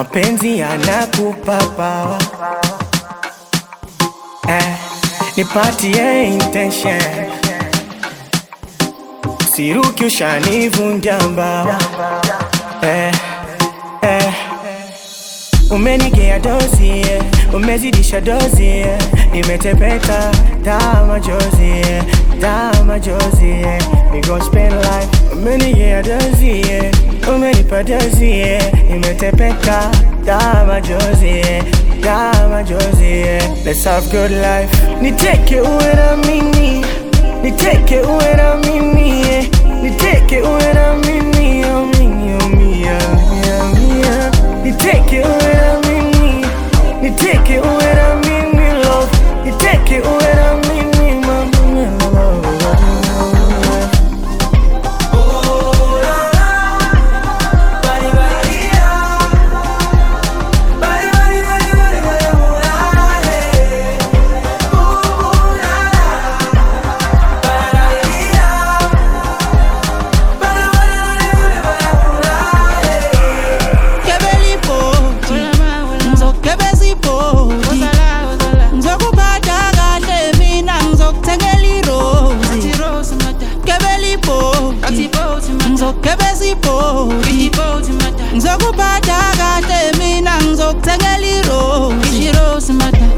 mapenzi yanakupa pawa eh, nipatie intention siruki ushanivunja mbawa eh, eh. Umenigea dozi yeah. Umezidisha dozi yeah. Nimetepeka taa machozi yeah. taa machozi yeah. We gon spend life Umenigea dozi yeah. Umenipa dozi yeah. Nimetepeka taa machozi yeah. taa machozi yeah. Let's have good life Niteke uwe na mimi Niteke uwe na mimi yeah. Niteke uwe na mimi oh, mimi, oh, mimi, oh, mimi, oh. Niteke uwe na mimi Niteke uwe na mimi love Niteke uwe na mimi mama Kebelipoti, ngizokebezipoti ngizokuphatha kahle mina ngizokuthengela irozi Kebelipoti, ngizokebezipoti ngizokuphatha kahle mina ngizokuthengela irozi